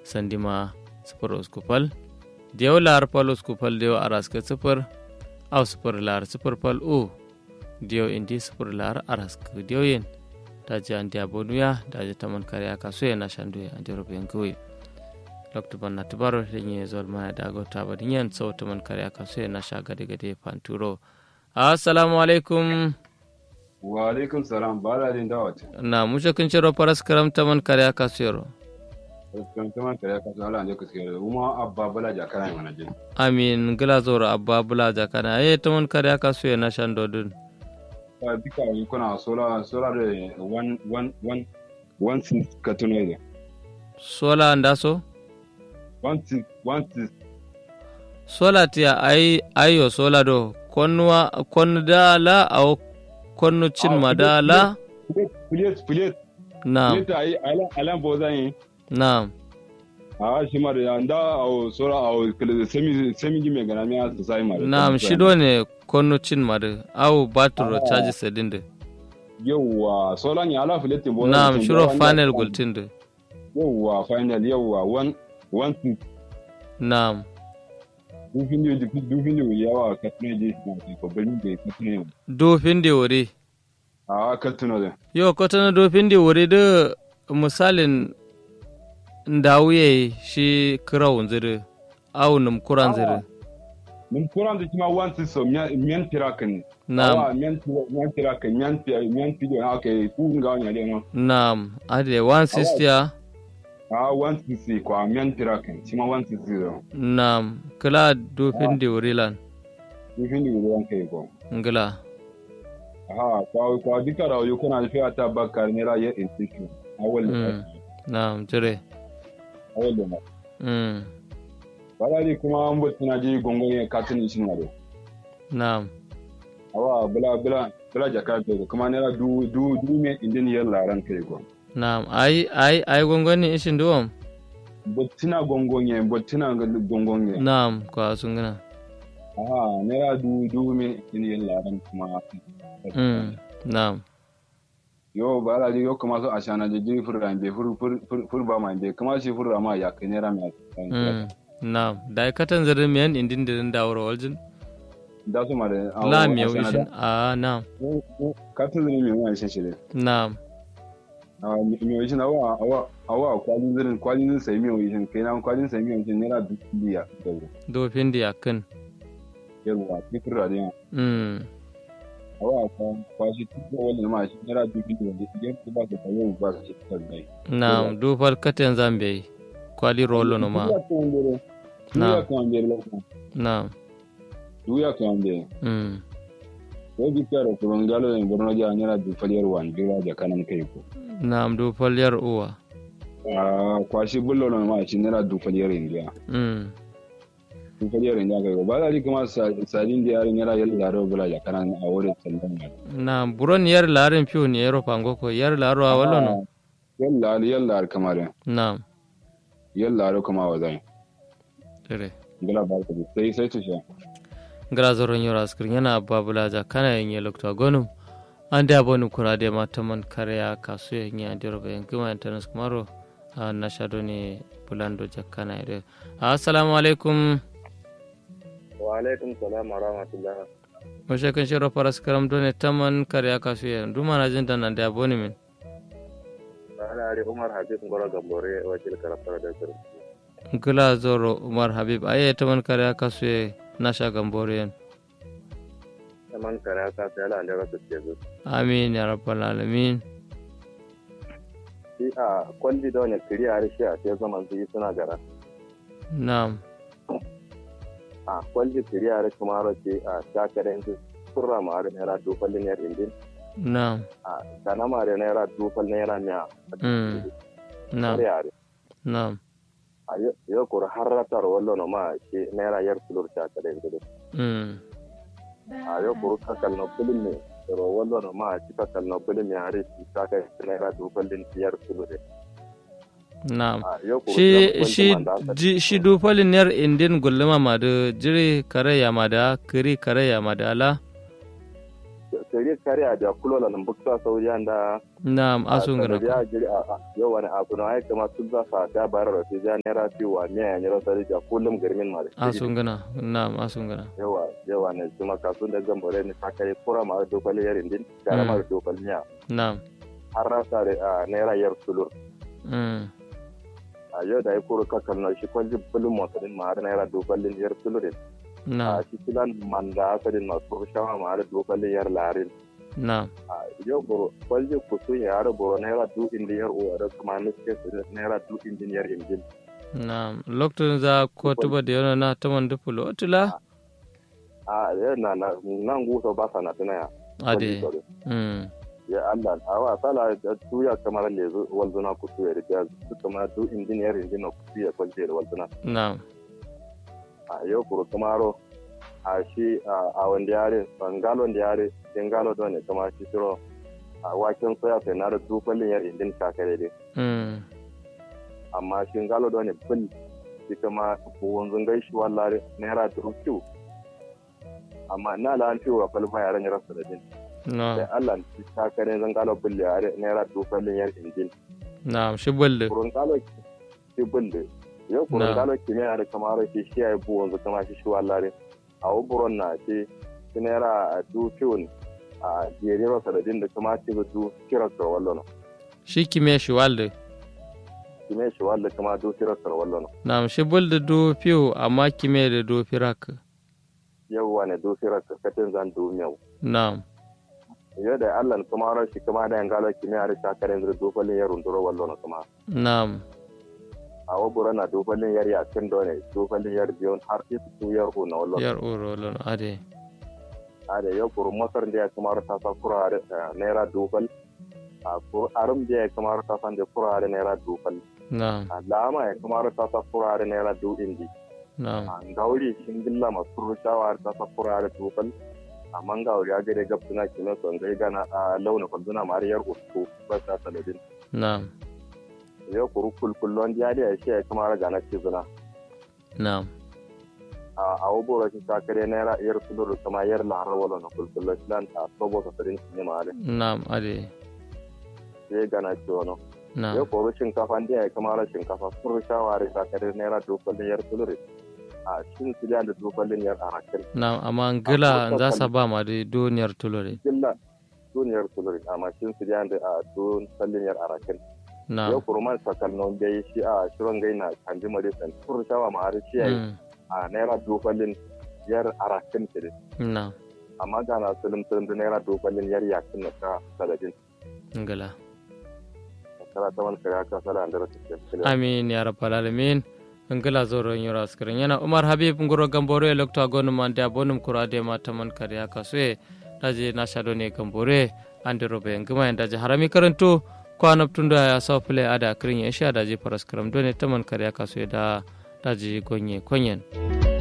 sandima sifir usku fal diyaw lar fal usku fal diyaw araska sifir aw sifir lar sifir fal u diyaw indi sifir lar araska diyaw yen daji andi abonuya daji taman kare aka suye na shanduye andi robe ngui lokto banna tibaro renye zol mana dago taba dinyen so taman kare aka suye na sha gade gade panturo assalamu alaikum wa alaikum salam bala din dawat na mushe kun ciro paras karam taman kare aka suyero kan taman kare aka suyo ala anje kuske uma abba bala jakana mana jin amin gila zoro abba bula jakana aye taman kare aka suye na shando dun ka dika yi kuna sola sola da one one one one six katuno ne sola ndaso one six one six sola tiya ay ayo sola do konnuwa konnu da la aw konnu cin ma da la plate plate na plate ai alan alan bozan yi na a shi ma da nda au sola au kele semi semi gime gana mi asa sai ma na shido ne konnu cin ma da aw baturo charge sedin da yawa sola ni ala plate bozan na shiro final gultin da yawa final yawa one one six na dufin da dufin da yawa katuno je ko bani da katuno dofin da wuri a katuno da yo kotana dofin da wuri da misalin ndawuye shi kirawun ziri aw num kuran ziri min kuran da kima wanti so miyan pirakan na miyan miyan pirakan miyan miyan video na okay ku nga wanya le no na ade 160 ya a wanti si kwa miyan pirakan kima wanti si do na kila dofin da wuri lan dufin da ruwan kai ko ngila aha kwa kwa dika da yo kuna fi ata bakar ne ra ye institute awal Mm. na jire awal da mm. wala di kuma an bot na ji gongon ye katin shi na do na awa bula bula bula jakar to kuma ne ra du du du me indin yer laran kai ko na ai ai ai gongoni ishin duwam bottina gongon ye bottina gongon ye na kwa sun gina aha naira du du me in yin laran kuma mm. na yo ba la yo kuma so ashana je jiri furra be fur fur fur- fur ba ma be kuma shi furra ma ya kai naira me mm. na da katan zirin miyan indin dirin dawuro waljin da su ma da la miyau ishin a na ka tu zini me wani shi shi na a me wani shi na wa awa awa kwalin zirin kwalin zirin sai me wani shi kai na kwalin sai me wani shi naira du biya da dofin da yakin yarwa ki furra da yawa mm. awa kwa kwa shi tuko wani ma shi naira du biya da idan ku ba ka tawo ba ka shi ta dai na dufal katen zambe kwali rolo no ma na Na. kan be na duya kan be mm. ko bi karo ko ngalo en borno ja nyara du faliyar wan dira ja kanan kai ko na dufal yar uwa ah kwashi bullo no ma shi nyara du faliyar india mm. du faliyar india kai ko ba da kuma sadin da yare nyara yalla da ro bula ja kanan a wurin sallan ya na buron yar larin fiyo ne yaro pango ko yar laro a wallo no yalla yalla kamar na yalla ro kuma wa zai dire gala ba ka sai sai tusha gra zoron yoro askir yana babula ja kana yin ye lokta gonum ande abonu kurade mataman karya kasu yin ya ndiro be ngima internet kumaro a nashado ne bulando jakkana ire assalamu alaikum wa alaikum salam wa rahmatullah mo shekan shiro paras karam done taman karya kasu yin duma na jinda nan da aboni min ana ari umar habib ngoro gambore wakil karafara da sir gila zoro umar habib aye taman karya kasu yin nasha gambore yin man kare ka sai ala da rasu ke zu amin ya rabbal alamin shi a kwalli da wani kiri a rishi a sai zaman su yi suna gara na'am a kwalli kiri a rishi ma rashi a shakaren su kurra ma da naira dufallin yar indin na'am a kana ma da naira dufal naira miya Mm. na'am yare na'am a yau kur har ratar wallo no ma shi naira yar kulur shakaren su mm. a yau kuru kakal no bulin ne ro wallo no ma ci kakal no bulin ne are ci saka naira dufallin yar kulur na'am a yau kuru shi kwanci shi manda aka ji- shi dufalin yar indin gulluma ma da jiri kare ya ma da kiri kare ya ma da ala kare kare a da kulo la lambukta saudiyan da na'am asun gana ya jiri a yau wani abu na aika ma sun zasa ta bayar da ta naira biyu wa miya ya nyira sari da kullum garmin ma da asun gana na'am asun gana yawa yawa ne kuma kasun da zan bore ni sakare kura ma da dokali yarin din gara ma da dokali miya na'am har rasa da naira yar sulur mm a yau da ya kuro kakan na shi kwanji bulun motsarin ma har naira dokalin yar sulurin na'am a cikin manda asalin masu shawa ma har dokalin yar larin na'am a yau boro kwanji kusur ya har boro naira du indiyar uwa da kuma nuske su naira du indiyar injin na'am lokacin za ko tuba da yana na taman dupulo otula a yau na na nan gusa ba sa na tunaya ade mm ya Allah a wa sala da tuya kamar lezu walzuna kusu ya riga su kama du indiyar injin na kusu ya kwanje da walzuna na'am a yau kuro kamaro a shi a wanda yare bangalon da yare bengalo don ne kama shi shiro a waken soya sai na da dukwalin yar indin kakare dai mm amma shi galo don ne bil shi kama buwan zungai shi wallare naira dubu kiwu amma na la an fiwa falfa yaran yara su da jin sai na'am Allah shi kakare zan galo bil yare naira dukwalin yar indin na'am shi balle kurun galo shi bil da yau kurun Na. galo kimiyya da kamar shi shi ya yi buwan zu kama shi shi wallare a wuburon na ce shi naira dubu kiwu a jerero sadadin da kuma ce ba du kira sa wallo shi kime shi walde kime shi wallo kuma du kira sa wallo na'am shi bulde do piu amma kime da do firak yau ne du kira sa katin zan du miyau na'am yau da Allah kuma ran shi kuma da yangalo kimiyya da shakarin da du kwallin yarun duro wallo na kuma na'am a wabura na du kwallin yar ya kin dole du kwallin yar biyon har isu su yar ko na wallo yar uro lon ade a da yau kuru masar da ya kuma ta sa kura da naira du kwal a ko arum da ya kuma ta san da kura da naira du kwal na'am a lama ya kuma ta sa kura da naira du indi na'am a gauri shin gilla masu rushawa ta sa kura da du kwal amma gauri ya gare gab suna kime son gai gana a launa kwalduna mariyar uku ba sa saladin na'am yau kuru kulkullon ya da ya shi ya kuma raga na cizuna na'am a a wabura shi ta kare naira iyar sulur kuma yar laharar wala na kulkullon shi lan ta sobo sa sarin shi ne ma da na'am ade sai gana ci wani na'am yau kuru shinkafa da ya kuma ra shinkafa sun rushawa da ta kare naira dukwallin yar sulur a shin su da da dukwallin yar arakin na'am amma ngila za sa ba ma da duniyar tulore gilla duniyar sulur amma shin su da da a dukwallin yar arakin yau na'am kuru man sakalnon gai shi a shirin gai na kanji marisan sun rushawa ma har shi ya yi Mm, a naira dukwallin yar arakin kiri na'am amma ga na sulum sulum da naira dukwallin yar yakin na ta saladin ngila kala ta wani kare aka sala da rasu ke amin ya rabbal alamin ngila zoro nyura askirin yana umar habib ngoro gambore lokta gonu man da bonum kurade ma taman kariya kasue daje na shado ne gambore ande robe ngima en daje harami karanto ko anabtunda ya so play ada kirin ya sha daje paraskram done taman kariya kasue da daje gonye konyen